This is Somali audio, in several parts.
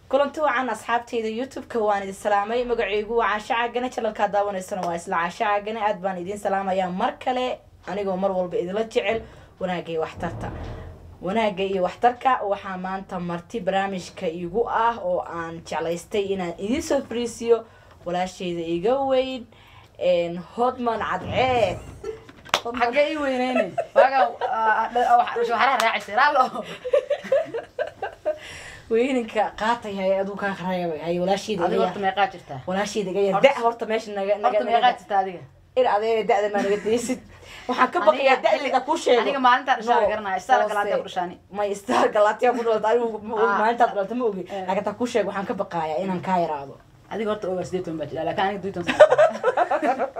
kulanti wacan asxaabteyda youtube-ka waan idin salaamay magaceygu waa caasho caagane janalkaa daawanaysana waa isla caasho caagane aad baan idiin salaamayaa mar kale anigoo mar walba idila jecel wanaagga iyo waxtarta wanaagga iyo waxtarka waxaa maanta marti barnaamijka igu ah oo aan jeclaystay inaan idiin soo fariisiyo walaasheyda iga weyn hodman cadceed xagee ii weyneyne waaga waxaaraha raacisay laalo weyninka qaatay hay aduu kaa qareebay hay walaasheyda adiga iga horta yar meeqaa jirtaa walaasheyda iga yar da horta meesha naga naga horta meeqaa naga jirtaa adiga ir adeega da-da maa naga daysid waxaan ka baqayaa Aniga- da-deeda kuu sheego aniga maalintaa dhashaa la No, garanaya istaala hoose. galaadyaa ku dhashaani may star galaatiya ku dhalata anigu ma ogi Ah. maalintaad dhalata ma ogi Eh. laakiin taa kuu sheego waxaan ka baqayaa inaan kaa yaraado adiga horta ogaa sideed toban baa jira laakiin aniga duitan sano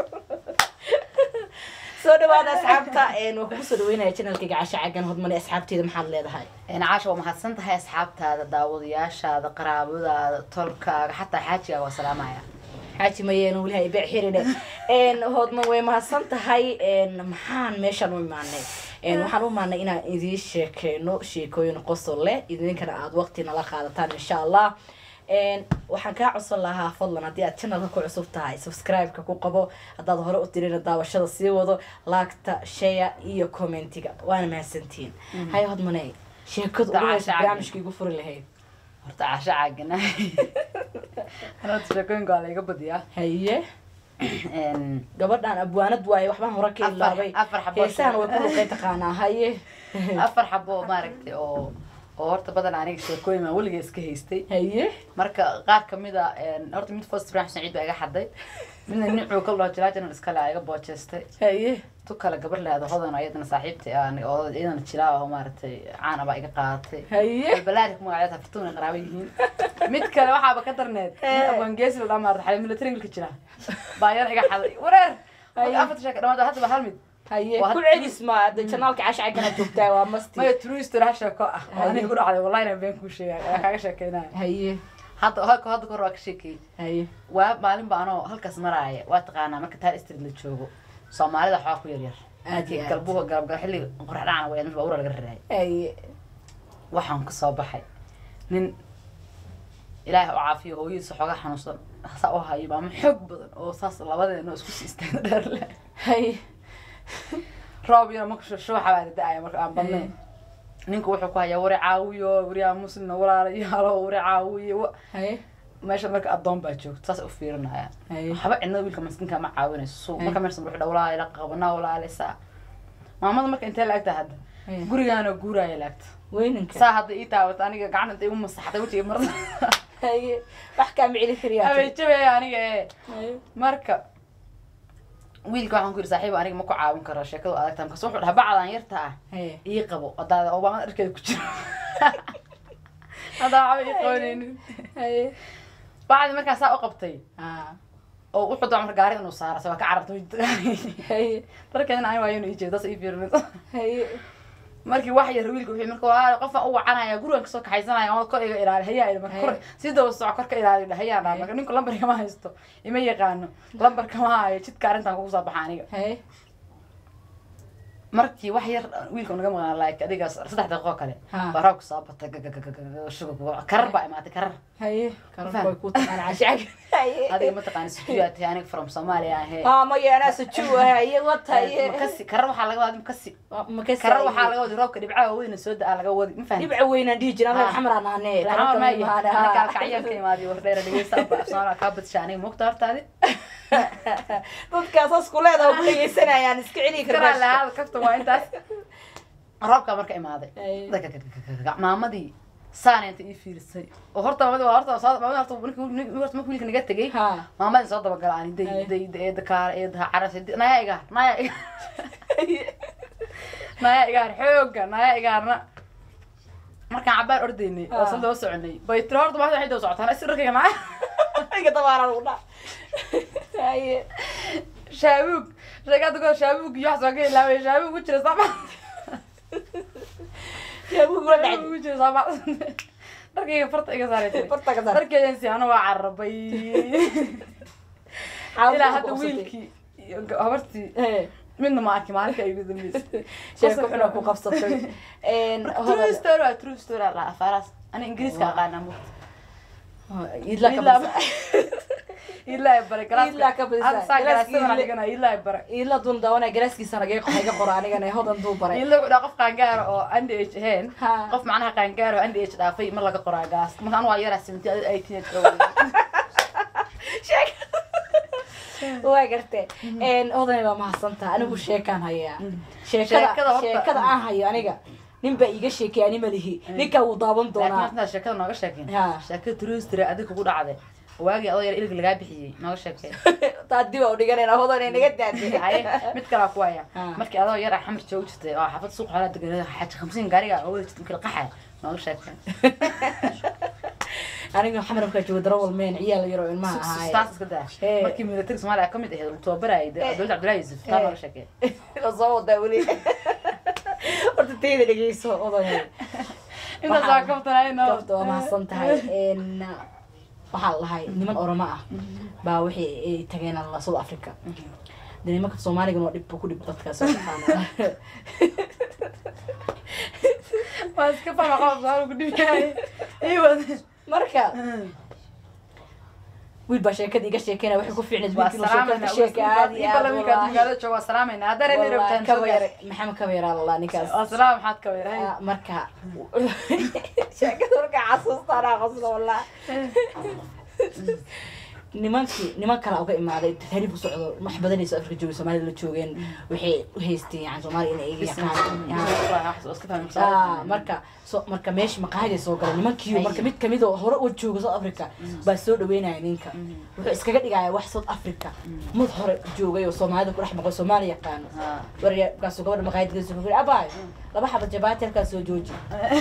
soo dhawaada asxaabta waa kugu soo dhaweynaya janalkayga casha cagan hodmane asxaabteeda maxaad leedahay caasha waa mahadsan tahay asxaabtaada daawadayaashaada qaraabadaada tolkaaga xataa xaajigaaga waa salaamaya xaaji mayeena weli hay beec xirine hodman way mahadsan tahay maxaan meeshaan u imaanay waxaan u imaanay inaan idiin sheekeyno sheekooyin qosol leh idinkana aada waqti nala qaadataan insha allah waxaan kaa codsan lahaa fadlan haddii aad channelka ku cusub tahay subscribe-ka ku qabo haddaad hore u tirina daawashada sii wado laagta share iyo commentiga waana mahadsantihiin hay hodmane sheekadu ugu horeysa Dacaasha barnaamijka igu furi lahayd horta caasha caagana horta sheekooyinka waa layga badiyaa haye gabadhan abwaanad waaye waxbaan hore ka Afar- ilaabay afar xabo heesahan way ku luqay taqaanaa haye afar xabo maaragtay oo oo horta badan aniga sheekooyin baan weliga iska haystay haye marka qaar kamid a horta mid first ibrahim saciid baa iga xaday midna nicuu ka loo jilaa janal iskale aa iga boojeystay haye tu kale gabar leado hodan oo iyadana saaxiibtay aan oo iyadana jilaa oo maaragtay caana baa iga qaadatay haye balbalaari magaceed hafartuun ay qaraabo yihiin mid kale waxaaba ka darneed abwangeesi la dhaa maarata xale military wilka jira baa iyana iga xaday wareer Haye. afarta sheeka dhamaad hadda ba hal mid haye Waa ku had- celis ma hadda janaalka casha cagana joogtaa waa masti maya true story ha sheeko ah oo aniga ku dhacday wallahi inaan been kuu sheegay ayaa kaaga sheekeynaya haye hadda hadda hadda kahor waa ka sheekeeyey haye waa maalin ba anoo halkaas maraaya waa taqaanaa marka taal street la joogo soomaalida waxaa ku yaryar Aad iyo aad. galbuhu galabgal xilli qorax dhacana waa mid baabuura laga raraayay haye waxaan ka soo baxay nin ilaahay u caafiyo hooyadiisa xooga xanuunsan saa u hayo maamo xoog badan oo saas labadeena isku sii istaagna dheer leh haye roob yaro marka shuuxa baa la da-aya marka aan badnayn ninku wuxuu ku hayaa wari caawiyo wariyaa muslimna walaalayaalo wari caawiyo wa- haye meesha marka addoon baa joogto saas u fiirinaya haye waxba cidnada wiilka maskinka ma caawinayso so marka meesha wuxuu dha walaala ila qabanaa walaaleysaa maamada marka intee laagta hadda haye gurigaana guuraaya laagta weyninka saa hadda ii taawata aniga gacanta intay igu masaxday wejiga marada haye wax kaa micili kariyaa abeejabaya aniga ee haye marka wiilka waxaan ku yidhi saaxiib aniga ma ku caawin karo sheekadu adagta markaas wuxuu dhaha bacdan yarta ah haye ii qabo hadaada obaamada dharkeeda ku jiro haddaa waxba ii qabanaynin haye bacdi markaa saa u qabtay ah oo wuxuu doon marka gaariga inuu saara se waa ka carartay haye darkeedina ani waayo inuu ii jeedo taas ii fiirin haye markii wax yar wiilka wuxuu marka waa qofaan u wacanaya gurigan kasoo kaxaysanaya oo kor iga ilaali hayaa ila marka kor si daba soco kor ka ilaali dha hayaa dhaa marka ninku lambarka ma haysto ima yaqaano lambarka ma hayo jidka arrintan kugu soo baxa aniga haye markii wax yar wiilka naga maqnaa like adigaas saddex daqiiqo kale Ha. baa roobka soo batay gagagagaga shugug karar baa imaatay karar haye karan Faham. way ku taqaan casha cag haye adiga mataqaani sujuudaa tahay aniga from Soomaaliya ahee aa maya anaa sujuu haye wata haye makasi karar waxaa laga wadi makasi makasi karar waxaa laga wadi roobka dhibcaha weyna soo da-aa laga wadi ma fahamtid dhibca weynaan dhihi jiraa reer Ah. xamraan ahne Raxmaan ma yahay aniga kalkacyan ka imaadiyo wardheera dhegeysta abba Soomaaliya kaa badsha aniga mugta hortaadi dadkaas hoos ku leedaha ku dhegeysanayaan iska celi karaa kara lahaada kaftan waa intaas roobka marka imaaday Ay. Gagagagaga. maamadii saana inta ii fiirisay oo horta maamadii waa horta soo maamadii horta markii wiilka- horta markii wiilka naga tegey ha maamadii soo dabagala ani day Ay. day day dakaar ee daa caras naya igaar naya igaar naya igaar xooga naya igaarna markaan cabaar ordaynay oo Ah. san daba soconay bay tiri horta maanta waxay daba socotaan is dharkayga naya iga dabaaraan ugu dhac haye shaabuug sheekada koo shaabuug iyo wax soo ka ilaaway shaabuug ku jira sama shaabuug ula dhacday shaabuug ku jira sama dharkayga farta iga saaray tiri farta ka saar dharkeedan si ana waa carabay ilaa hadda wiilkii iyo habartii midna ma arki maalinka ay ugu dambeysay sheeko xuna ku qabsatay true story waa true story la afaaraas ana ingiriiska aqaana mugta idla ka Ilaa- badisa ilaa bare Ilaa ka badisa. galaaska saa Galaaska galaasada ilaa- dhigana ilaa bare idla dun dawanaya galaaskiisa nagee iga qora anigana hodan duu baray ilaa wuxuu dhaha qof qaangaara oo under age ahayn Ha. qof macnaha qaangaara oo under age dhaafay ma laga qoraa gaas marka anu waa yaraa seventy adi eighteen age waa garte hodanay baa mahadsantaha anigu sheekaan hayaa Sheekada sheekada horta- sheekada aan hayo aniga nin baa iiga sheekay ani malihi ninkaa wuu daawan laakiin doonaa horta sheekada nooga sheekeyn Ha. sheekada trustry adiga kugu dhacday waagii adoo yar ilga lagaa bixiyey nooga sheekeen taa dib aa udhiganayna hodanay naga daadey haye mid kalaa ku haya Ha. markii adoo yar ah xamar joogi jirtay oo xaafad suuq xoolaa degan xaji khamsiin gaariga oo wada jirtay markii la qaxay nooga sheekeen aniga xamar markaa joogo darawal meen ciyaal yar oo ilmaha ahaay taas iska daa Ee. markii military soomaaliya ka mid ahayd uu tababarayay dowladda cabdullaahi yuusuf taa nooga sheekeen soo wadaa weli horta tayda dhegeyso odanay intaas waa kabtanayno gabta waa mahadsan tahay n waxaa lahay niman oramo ah baa waxay ay tageen alla south africa de nimanka soomaaligan waa dhib ku dhib dadkaas oo taqaana waa iska fahma qof soo ku dhibyahay iwad marka wiil baa sheekada iga sheekeyna waxay ku fiicnayd waa wiilkii sheekada ka sheeka aad iyo aad salaamana wiilkaad wallaahi magaalada jooga waa salaamayna haddana nin rabtaan soo kabayar gaar maxamed kabayar allah ninkaas waa salaam maxaad ka weeray Ah, marka sheekada markaa xasuustaanaa qosla wallah nimankii niman kala uga imaaday tahriib u socdo wax badanayso afrika jooga soomaalida la joogeen waxay u haysteen yani soomaaliya inay iga yaqaan Ah, marka so marka meesha maqaahiday soo galay nimankiiyo marka mid kamid oo hore u jooga south africa baa soo dhaweynaya ninka wuxuu iskaga dhigaya wax south africa mid hore joogay oo soomaalida ku dhex maqo soomaali yaqaano warya kaasuu gabadha maqaayad geesu ku yiri abaay laba xaba jabaati halkaas soo jooji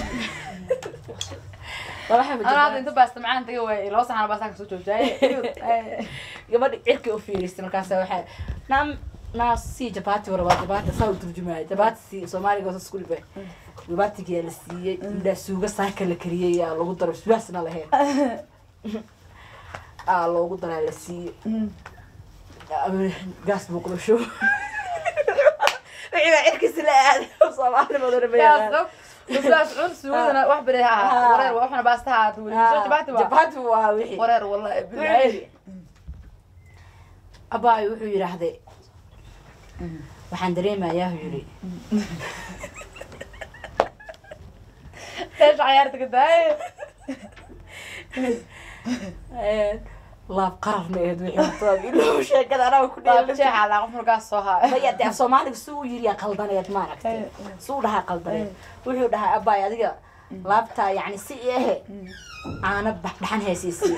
laba xaba ana hadda jabaati inta baasta macaan taga waayay laba saxan baastaan kasoo joojaaye gabadha cirkii u fiiristay markaas waxay naam naa si jabaati warabaa jabaati saa u turjumaya jabaati si soomaaliga hoos isku dhibay jabaatigiyaa la siiyey indhaa suuga saaka la kariyey yaa lagu daro suwaasna lahayn aa loogu daraa la siiyey gaas buu kula shubo wixii baa cirkiisi la aaday soomaali madana bayaqaan usaas cun suugadana wax bere ha ahaa wareer waxna baasta ha ahaata weli soo jabaati waa jabaati buu ahaa wixii wareer wallahi bilaaydi abaay wuxuu yidhaahday waxaan dareemayaa uu yidhi eesha cayaarta ka daaye laab qararna ahayd wixii hortooda ilaa sheekada anaga ku waa dheelay jeexa laa qof markaas soo haayo maya dee soomaaliga si uu yiri yaa qaldaneed maaragtay si uu dhahaa qaldaneed wuxuu dhahaa abaay adiga laabtaa yacni si i ahe caana dhaxan heesiisii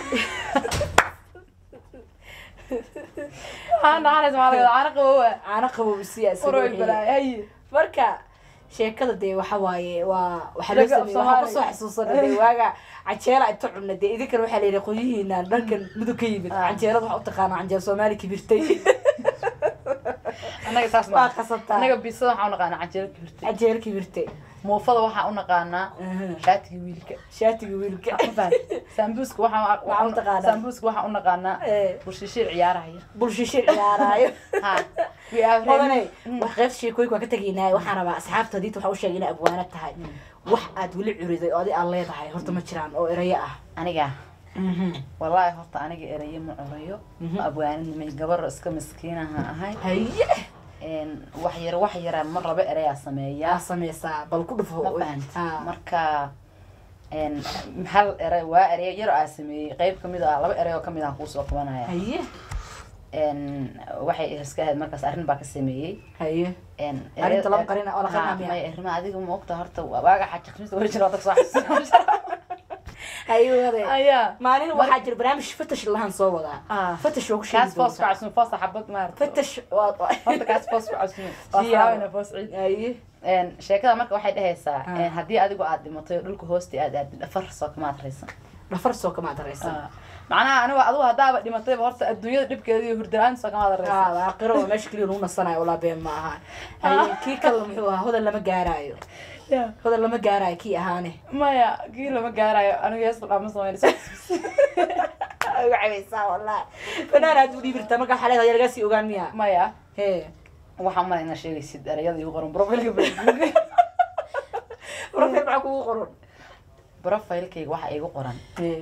aan dhaxanays maa laga caana qabowa caana qabow isiyaa isaga uroy wixii. balaay haye marka sheekada dee waxa waaye waa waxaa loo Laga- sameeyey waxaa kusoo Soomaaliga. xasuusana dee waaga canjeela inta cunna dee idinkana waxaa layidhi qolyihiina dhankan mudug ka yimid Ah. canjeelada waxaa u taqaanaa canjeel soomaali kibirtay annaga saas waa ma qasataa annaga bisada waxaa u naqaanaa canjeelo kibirtay canjeel kibirtay muufada waxaa u naqaanaa shaatiga wiilka shaatiga wiilka ma fahan sambuuska waxaa Waxaa u taqaanaa. sambuuska waxaa u naqaanaa Eh, burshishiir ciyaarahaya bulshishe ciyaaraayo ha we are odanay Mm. wax qeybta sheekooyinka waa ka tegaynaa waxaan rabaa asxaabta hadiita waxaa u sheegay inay abwaano tahay wax aad weli curiday oo adi aad leedahay horta ma jiraan oo erayo ah aniga wallaahi horta aniga erayo ma curayo Mhm. abwaanimay gabar iska miskiinaha ahay haye Een, wax yar wax yara mar laba erayaa yaa sameeyaa sameysaa bal ku dhufo ma fahant Ah. marka een, hal eray waa ereyo yar aa sameeyey qeyb kamid ah laba erey oo kamid ah kuusoo qabanaya haye Een, waxay iska ahayd markaas arrin baa ka sameeyey haye Een, Arrinta erey- lama qarina- oo la qarina Ha, miya? maya arrimaha adiga ma ogta horta waaga xaja khamiista weli jira wadag soo xasuusan haye waday ayaa maalin waxaa jira barnaamij fatash lahaan soo wadaa Ah. fatash waa ku kaas sheegi foos ku doontaa casume foosa xabad maarata fatash waa horta kaas foos ku casume waa Jiya. salaamina foos ciid haye Een, sheekada marka waxay dhehaysaa Ah. een, haddii adigu aad dhimatay oo dhulka hoosti aad aadid dhafar soo kamaad raysan dhafar soo kama adareysan macnaha anigu adigu haddaaba dhimatayba horta adduunyada dhibkeeda iyo hurdala-aan soo kamaad raysan ah aakhiro waa meesha keliya lagu nasanayo walaa been ma aha haye kii kale muxuu ahaa hodan lama gaaraayo hodan lama gaaraayo kii ahaane maya kii lama gaarayo anigu hees dhama sameynayso uga cabaysaa wallahi banaan aad u dhiibirtaa marka waxaa leedahay lagaa sii ogaan miya maya hee waxaan malay inaa sheegaysid erayada igu qoran profilka facebook profil maxaa kugu qoran profilkayga waxaa igu qoran hee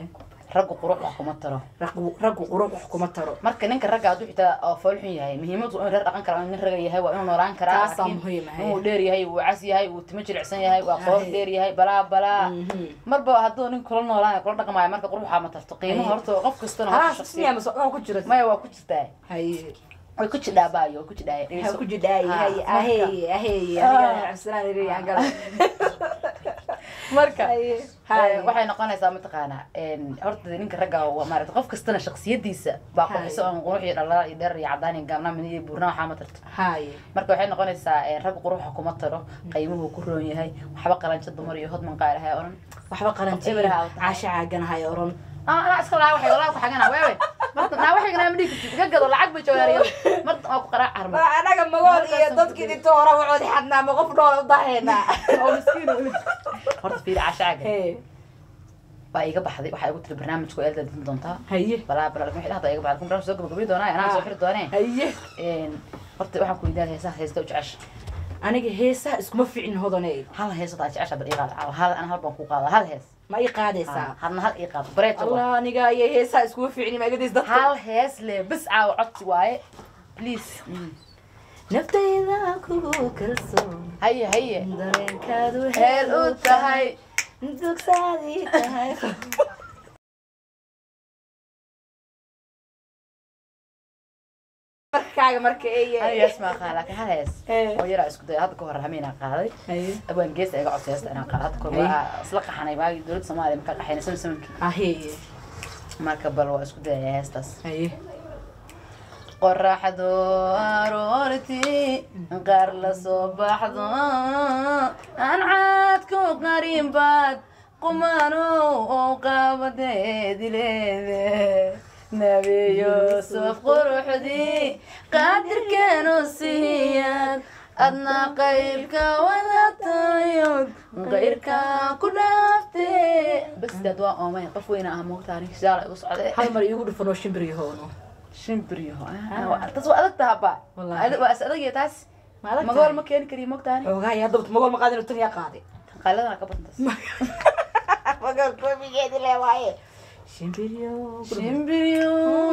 raggu qurux wax kuma taro raggu raggu qurux wax kuma taro marka ninka ragga hadduu xitaa oo fool xun yahay muhiimadu waa in reer dhaqan kara nin raga yahay waa inuu noolaan karaa Taasaa laakiin muhiim ah, inuu dheer yahay uu cas yahay uu timo jilicsan yahay waa qoof Ahe. dheer yahay balaa balaa Mhm. marba hadduu nin kula noolaan kula dhaqmaayo marka qurux waxaa ma tarto qiimo Ahe. horta qof kastana horta halaas shaqsi- miyaa masoo ku jira maya waa ku jirtaa haye way ku jidhaa baayo way ku jidhaa waxaa ku jidhaay Ha, haye marka- ahey ahey Ah. aniga cabsanaan iriyaan gala marka Haye. eh, Haye. waxay noqonaysaa mataqaanaa en, horta ninka ragga waa maarata qof kastana shaksiyadiisa baa Haye. qurxiso aan qurux iyo dhalala iyo dheer iyo cadaan iyo gaabnaa mid iyo buurnaa waxaa ma tarto haye marka waxay noqonaysaa en, ragga quruxa kuma taro qiimuhu ku roon yahay waxba qalanjo dumar iyo hodman qaalahay oran waxba qalanti Eber ha u tahay. caasha caaganahay oran ah anaa iska laa waxay walaa ku xagana wewe marta naa waxay ganaa ma dhigi kartid iga gado lacag bay joogaariyo marta waa ku qaraac carmo anaga magood iyo Markaas dadkii aan dhinto hore wacoodi xadnaa ma qof noola udahaynaa oo miskiin u horta fiiri cashaaga Hey, waa iga baxday waxaa igu tiri barnaamijku eelda din doontaa haye balaa balaa wixii dhahda iga baxday kun barnaamij soo gabagabi doonaa anaa soo xiri doonee haye En, horta waxaan ku weydiinaya heesaha heesta u jecesha aniga heesaha iskuma ficin hodaney hal hees hadaa jecesha bal ii qaada caawa hal ana hal baan ku qaada hal hees ma ii qaadaysaa hadna hal ii qaado bareeto waa. allah aniga iyo heesaha iskuma ficin magadiis dadka hal hees le bes caawa codsi waaye please Mm. naftayda kugu kalsoon haye haye dareenkaadu heel u tahay dugsaadii tahay markaaga marka hal ay hees maa qaada laakiin hal hees Eh. oo yaraa isku daya hadda ka hor hameenaa qaaday haye abaan geesa iga codsi heesta inaan qaado hadda kahor Ay. waa isla qaxanay waagii dowladda soomaaliya markaa qaxaynay sama samankii aheye marka bal waa isku dayaya heestaas haye qoraxdu aroortii qaar la soo baxdo aan caadku qarin baad qumano oo qaabadeedi leede nabi yuusuf quruxdii qaadirkeenu siiyad adna qaybka wadatayod qayrka ku dhaafte bas daad waa oomay qof weyna ah moogta aniga shaala igu socde hal mar iigu dhufanoo shimbiriyahoono shimbiryaho tas waa adag tahaba Wallahi. waa is adagya taas ma adag magool tahay? ma keeni kariyo mogtaani xoogaa yaa dabta magool ma qaadin tan yaa qaaday qaladana ka badantas magool koobigeedi le waaye shimbiriyo shimbiryo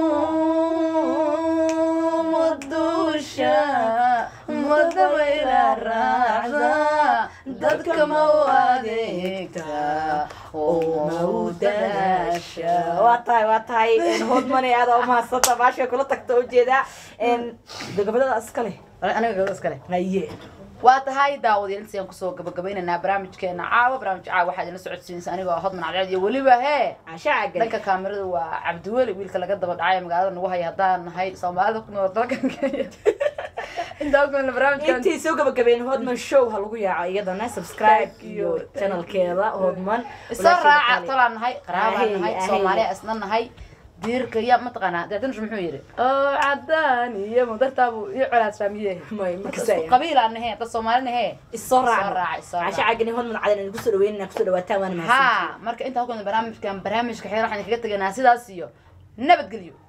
madusha madabayla raacda dadka ma u adeegta oo ma u dadaasha waa tahay waa tahay hodmane aada umahadsanta baasha kula tagta ujeedaa gabadada iskale aniga gabadha iskale haye waa tahay daawadayaal intaas ayaan kusoo gabagabaynaynaa barnaamijkeena caawa barnaamij caawa waxaad ila socodsiinaysa anigoo ah hodman cadceed iyo weliba hee casha cagale dhanka kaamirada waa cabdiweli wiilka laga daba dhacay magaalada nagu haya haddaan nahay soomaalida ku nool dalkan kenya intaa ogmana barnaamijkan intii soo gabagabeyn hodman show ha lagu yaaco iyadana subscribe iyo channelkeeda hodman isoo raaca tolaan nahay qaraabaan Ahey, nahay ahey. soomaaliya isna nahay diirka ya mataqaanaa deedanush muxuu yidhi oo cadaan iyo mudartaabu iyo colaadsaamiye may makasaya qabiilaan nahe dad soomaali nahe isoo Isoo raaca, raaca isoo raaca. casha cagani hodman cadan idinku soo dhaweynana kusoo dhawaataan waana mahadsantihiin ha marka intaa ku barnaamijkan barnaamijka xeer waxaan kaga teganaa sidaas iyo nabadgelyo